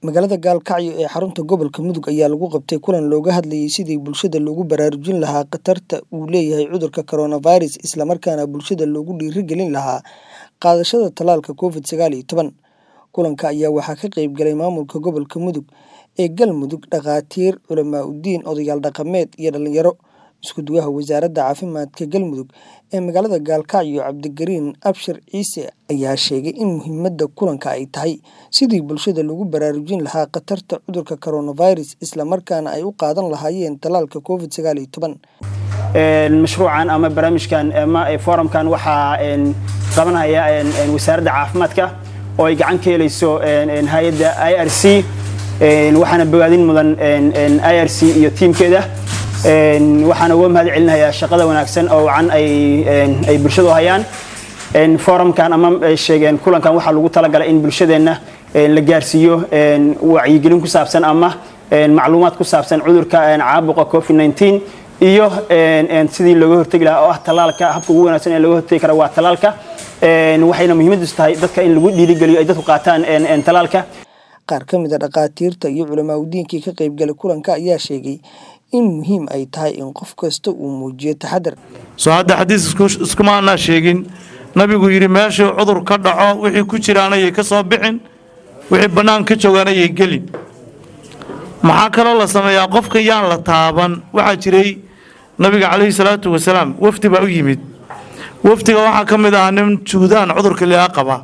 magaalada gaalkacyo ee xarunta gobolka mudug ayaa lagu qabtay kulan looga hadlayay sidii bulshada loogu baraarujin lahaa khatarta uu leeyahay cudurka coronavirus islamarkaana bulshada loogu dhiirigelin lahaa qaadashada tallaalka covid sagaal iyo toban kulanka ayaa waxaa ka qeyb galay maamulka gobolka mudug ee galmudug dhakhaatiir culamaa udiin odayaal dhaqameed iyo dhalinyaro isku duwaha wasaaradda caafimaadka galmudug ee magaalada gaalkacyo cabdigariin abshir ciise ayaa sheegay in muhiimadda kulanka ay tahay sidii bulshada lagu baraarujin lahaa khatarta cudurka coronavirus islamarkaana ay u qaadan lahaayeen tallaalka covid sagaal iyo toban mashruucan ama barnaamijkan ama forumkan waxaa qabanaya wasaaradda caafimaadka oo ay gacan ka helayso hay-adda i r c waxaana bogaadin mudan i r c iyo tiimkeeda waxaana uga mahad celinayaa shaqada wanaagsan oo wacan ay bulshadu hayaan forumkan ama sheegeen kulankan waxaa lagu talagalay in bulshadeenna la gaarsiiyo wacyigelin ku saabsan ama macluumaad ku saabsan cudurka caabuqa covid 19 iyo sidii looga hortegi lahaa oo ah tallaalka habka ugu wanaagsan ee looga hortegi kara waa tallaalka waxayna muhiimadiisu tahay dadka in lagu dhiirigeliyo ay dadku qaataan tallaalka qaar ka mid a dhakhaatiirta iyo culamaa udiinkii ka qaybgalay kulanka ayaa sheegay in muhiim ay tahay in qof kasta uu muujiyo taxadar soo hadda xadiis iskuma anaa sheegin nabigu yidhi meeshuu cudur ka dhaco wixii ku jiraanayay ka soo bixin wixii bannaan ka joogaanayay gelin maxaa kaloo la sameeyaa qofka yaan la taaban waxaa jiray nabiga calayhi salaatu wasalaam wafdi baa u yimid wafdiga waxaa ka mid ahaa nin juudaan cudurka liaa qaba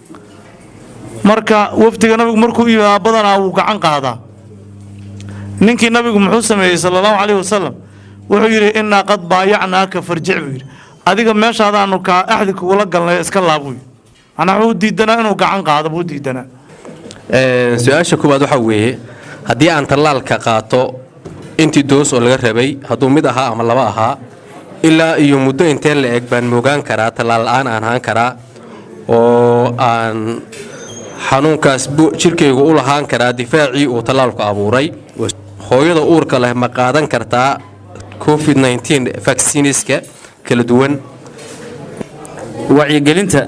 marka wafdiga nabigu markuu yimaa badanaa wuu gacan qaadaa ninkii nabigu muxuu sameeyey sala allahu calayhi wasalam wuxuu yidhi innaa qad baayacnaaka farjic buu yidhi adiga meeshaadaanu kaa axdi kugula galnay iska laabuu yidhi manaa wuxuu diidanaa inuu gacan qaado buu diidanaa su-aasha koowaad waxaa weeye haddii aan tallaalka qaato intii doos oo laga rabay hadduu mid ahaa ama laba ahaa ilaa iyo muddo intee la eg baan moogaan karaa tallaal la'aan aan ahaan karaa oo aan xanuunkaas jirkaygu u lahaan karaa difaacii uu tallaalku abuuray hooyada uurka leh ma qaadan kartaa covid vacciniska kala duwan wacyigelinta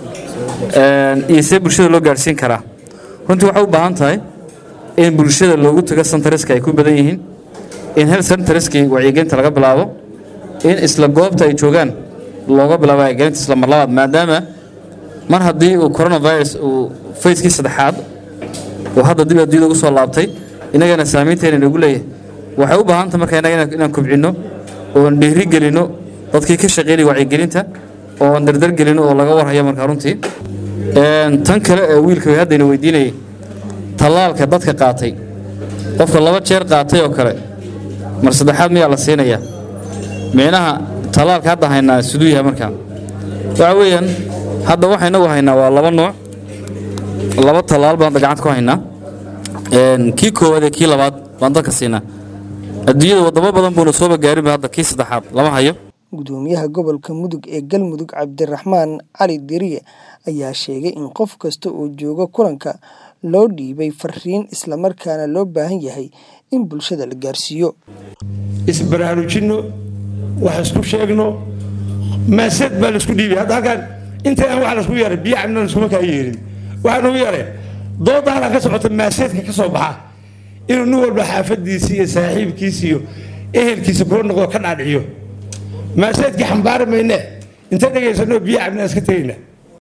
iyo see bulshada loo gaadhsiin karaa runtii waxay u baahan tahay in bulshada loogu tago sentariska ay ku badan yihiin in hel sentariskii wacyigelinta laga bilaabo in isla goobta ay joogaan looga bilaabo wacyigelinta isla mar labaad maadaama mar haddii uu coronavirus uu fayskii saddexaad uu hadda dib adduunyada ugu soo laabtay innagana saamaynteena inagu leeyahay waxay u baahanta marka innaga inaan kobcinno oon dhiiri gelinno dadkii ka shaqeynaya wacyigelinta oon dardargelinno oo laga warhayo markaa runtii tan kale ee wiilka haddayna weydiinayay tallaalka dadka qaatay qofka laba jeer qaatay oo kale mar saddexaad miyaa la siinayaa micnaha tallaalka hadda haynaa siduu yahay markaa waxa weeyaan hadda waxa inagu haynaa waa laba nooc laba tallaal baan hadda gacanta ku haynaa kii koowaad ee kii labaad baan dadka siinaa adduunyada wadamo badan buuna sooba gaarinba hadda kii saddexaad lama hayo gudoomiyaha gobolka mudug ee galmudug cabdiraxmaan cali deriye ayaa sheegay in qof kasta oo jooga kulanka loo dhiibay fariin islamarkaana loo baahan yahay in bulshada la gaarsiiyo isbaraarujinno wax isku sheegno maasad baa laisku dhiibay hadda halkaan inta aan wax laisku yeeray biyo cabna laskuma kaa yeerin waxaa nagu yeeray dooda halkaan ka socota maaseedka ka soo baxa inuu nin walba xaafadiisi iyo saaxiibkiisi iyo ehelkiisa kula noqdo ka dhaadhiciyo maaseedkii xambaari mayne inta dhegaysano biyo cabna iska tegayna